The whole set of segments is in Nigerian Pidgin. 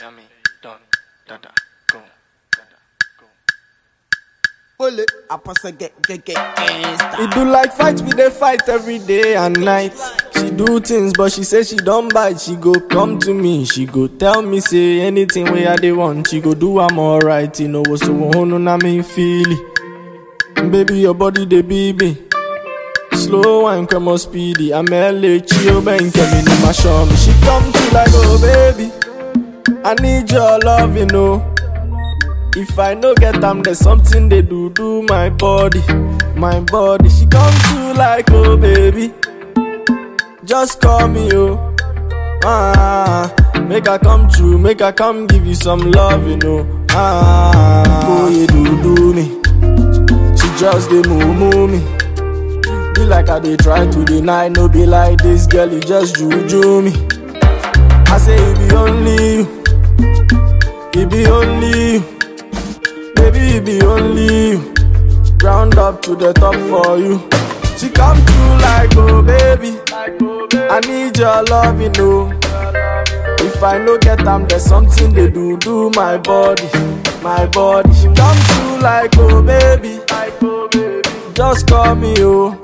Yummy, done, dada, go, dada, go. Hold it. I pass a get get get gangsta. We do like fight, we dey fight every day and night. She do things, but she say she don't bite. She go come to me, she go tell me say anything where I dey want. She go do I'm alright, you know what's so no na me feel it. Baby, your body dey baby. Slow and come on speedy. I'm LA chill, ben me no my show me. She come to like oh baby, I need your love, you know. If I no get am, there's something they do do my body, my body. She come to like oh baby, just call me oh. Ah, make her come true, make her come give you some love, you know. Ah, oh you do do me, she just dey move move me. Be like I dey try to deny, no be like this girl, you just juju me. I say it be only you, it be only you. Baby, it be only you. Ground up to the top for you. She come through like, oh baby. I need your love, you know. If I no get them, there's something they do, do my body, my body. She come through like, oh baby. Just call me, oh.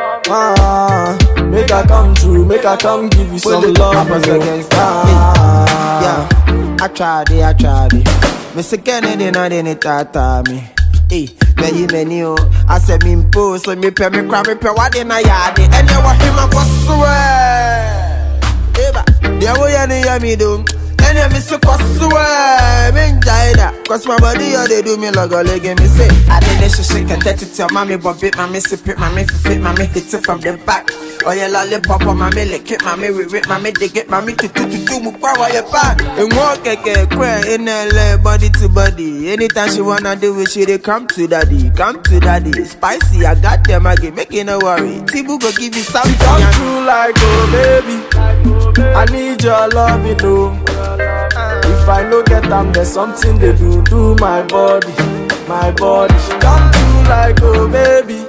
Ah, make her come through, make her come give you some Hold it. love. I pass you a know. gangsta. Ah, Yeah, I tried it, I tried it. Mr. Kennedy, not in it, tata me. Hey, many, many, oh. I said, me impose, so me pay me cry, me pay what in a yard. And you want him, I was swear. Eba, there we are, near me, do. And you miss a swear. Me enjoy that. Cause my body, oh, they do me like a leg, and me say, I did this shit, can touch it, tell mommy, but bit, mommy, sip it, mommy, fit, mommy, hit it from the back. Oh, yeah, lollipop, on mommy, lick it, mommy, rip it, mommy, dig it, mommy, to, to, to, to, move power, your back. And walk, keke, cry, in LA, body to body. Anytime she wanna do it, she they come to daddy, come to daddy. Spicy, I got them, I get making no worry. Tibu go give you something. Come through like, oh baby. I need your love, you know. If I no get them, there's something they do, do my body, my body. She come through like, oh baby.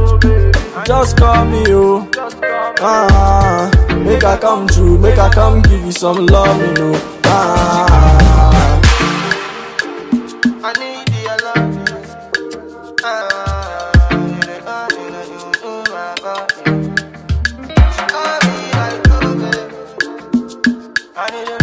Just call me, oh. Ah, make her come true, make her come give you some love, you know. Ah. I need your love. Ah, you the only one you do my body. Call me like, oh, baby. I need your